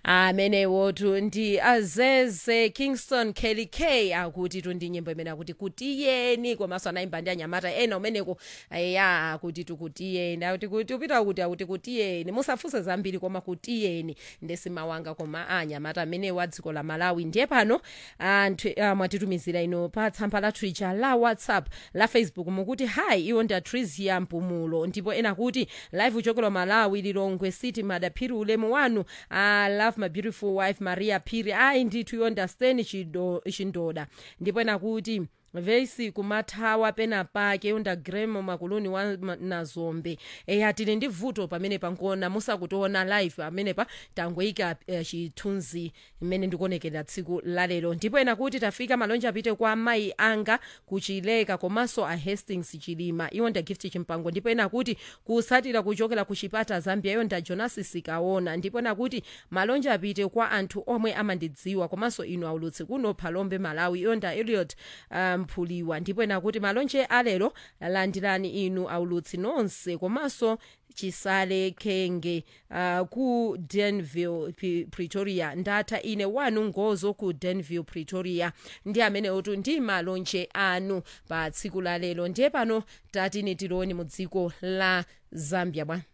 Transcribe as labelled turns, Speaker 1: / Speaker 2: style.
Speaker 1: amenewotu ndi azeze kingston kelly k akuti tu ndi nyimbo imene akuti kutiyeni komanso anayimba ndi anyamata ena umeneko ya akuti tukutiyeni akuti kuti upita kuti akuti kutiyeni musafunse zambiri koma kutiyeni ndesimawanga koma anyamata amenewo a dziko la malawi ndiye pano anthu uh, mwatitumizira ino pa tsamba la twitter la whatsapp la facebook mukuti hayi iwo ndi atrisia mpumulo ndipo ena kuti live uchokera malawi lilongwe city madaphiri ulemu wanu i love my beautiful wife maria phiri ayi ndithu iwo ndi asteni Chido- chindoda ndipo ena kuti vesi kumathawa pena pake unda gremo makuluni wa ma- nazombe eya tili ndi vuto pamene pankuona musakutiona live pamenepa tangoyika uh, chithunzi mmene ndikuonekera tsiku lalero ndipo ena kuti tafika malonje apite kwa amayi anga kuchileka komanso a hastings chilima iwo nda gift chimpango ndipo ena kuti kusatira kuchokera ku chipata zambia iyo nda jonas sikaona ndipo ena kuti malonje apite kwa anthu omwe amandidziwa komanso inu aulutsi kuno phalombe malawi iyo nda eliot mphuliwa ndipo ena kuti malonje alero landirani inu aulutsi nonse komanso chisale khenge uh, ku denville P- pretoria ndatha ine wanu ngozo ku denville pretoria ndi amene otu ndi malonje anu pa tsiku la lero ndiye pano tatini tiloni mu dziko la zambia bwa